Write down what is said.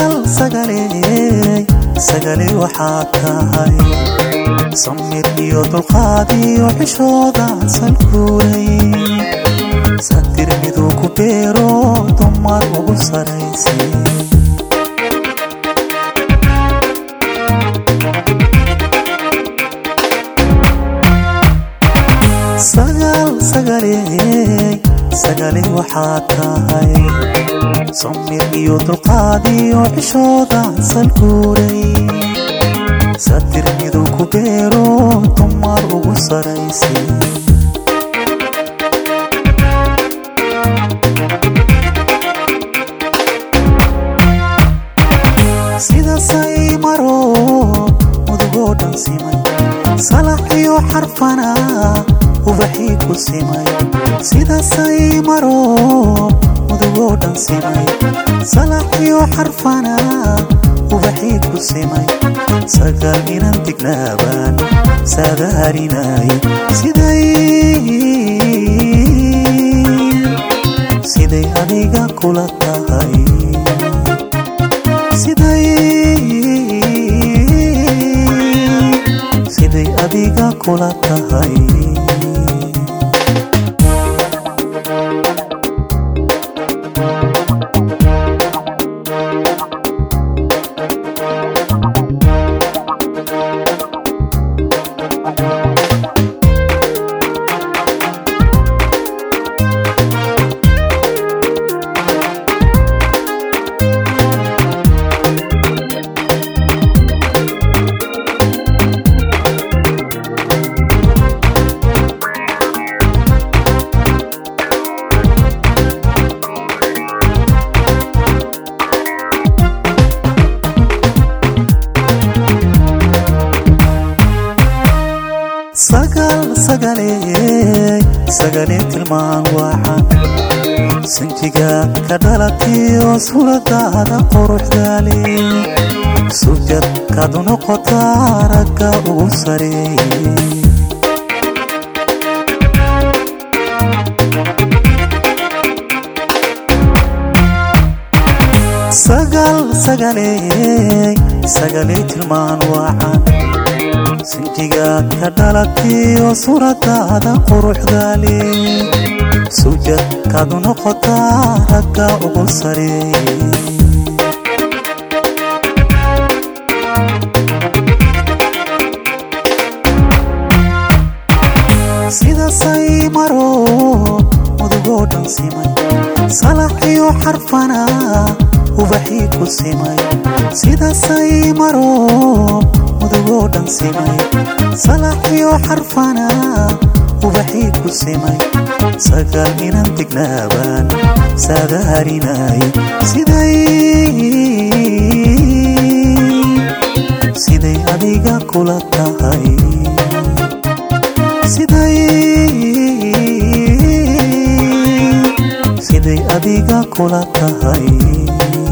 sagal sagaley sagaley waxaa tahay samir iyo dulqaad iyo xishooda salkuulay satir miduu ku beero dumar ugu saraysay sagal sagaley sagaley waxaa tahay samir iyo dulqaad iyo xishooda salkuulay satir miduu ku beero dumar ugu saraysay sidasay maro mudugoo dhan simay salax iyo xarfana ubaxii ku simay sidasay maro mudugoo dhan simay salax iyo xarfana ubaxii ku simay sagal inan dignaabaan saadaarinay siday siday adiga kula tahay siday siday adiga kula tahay sagal sagaley sagalee tilmaan waaxan sanjiga ka dhalatiyo suuradaada quruxdaale sujad kaad u noqotaa ragga ugu sareeye sagal sagaley sagaley tilmaan waaxan sinjigaad ka dhalatiyo suuradaada quruxdaale sujad kaad u noqotaa ragga ugu sareeye sidasay maro mudugoo dhan simay salax iyo xarfana ubaxii ku simay sidasay maro mudugoo dhan simay salax iyo xarfana ubaxii ku simay sagal inan dignaabaan saadaarinay siday siday adiga kula tahay siday siday adiga kula tahay